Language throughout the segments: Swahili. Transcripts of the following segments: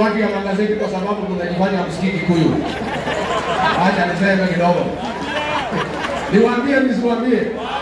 watu ya magazeti kwa sababu mnajifanya msikii Kikuyu. Acha niseme kidogo. Niwaambie nisiwaambie?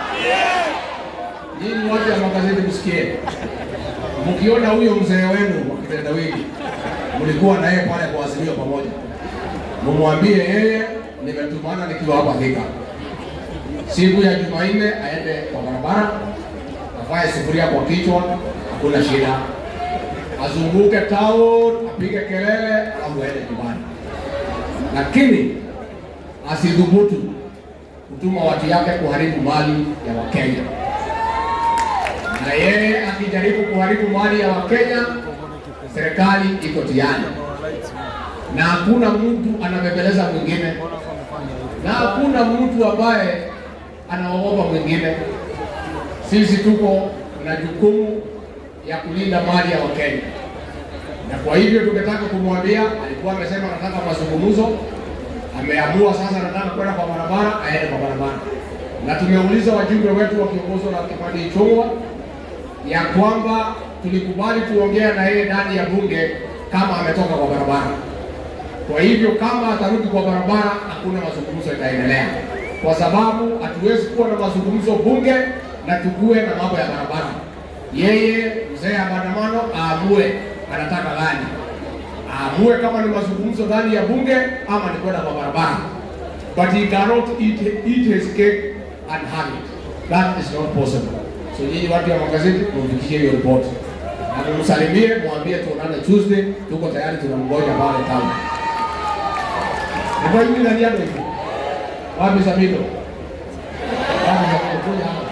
Nyinyi watu ya magazeti msikie. Mkiona huyo mzee wenu wa kitendawili, mlikuwa na yeye pale kwa Azimio pamoja, mumwambie yeye nimetumana nikiwa hapa Thika, siku ya Jumanne aende kwa barabara, avae sufuria kwa kichwa, hakuna shida, azunguke town, apige kelele, alafu aende nyumbani, lakini asidhubutu kutuma watu yake kuharibu mali ya Wakenya na yeye akijaribu kuharibu mali ya Wakenya, serikali iko tayari, na hakuna mtu anabembeleza mwingine, na hakuna mtu ambaye anaogopa mwingine. Sisi tuko na jukumu ya kulinda mali ya Wakenya, na kwa hivyo tungetaka kumwambia, alikuwa amesema anataka mazungumzo, ameamua sasa anataka kwenda kwa barabara, aende kwa barabara, na tumeuliza wajumbe wetu wakiongozwa na Kimani Ichung'wa ya kwamba tulikubali kuongea na yeye ndani ya bunge kama ametoka kwa barabara. Kwa hivyo kama atarudi kwa barabara, hakuna mazungumzo itaendelea, kwa sababu hatuwezi kuwa na mazungumzo bunge na tukue na mambo ya barabara. Yeye mzee ya maandamano aamue anataka gani, aamue kama ni mazungumzo ndani ya bunge ama ni kwenda kwa barabara, but he cannot eat, eat his cake and have it. That is not possible. So nyinyi watu wa magazeti mumfikishie hiyo ripoti na mumsalimie, mwambie tuonane Tuesday, tuko tayari, tunamgoja pale town. Ndio hivi ndani yako hivi. Wapi Samito? Wapi Samito? Kuja hapa.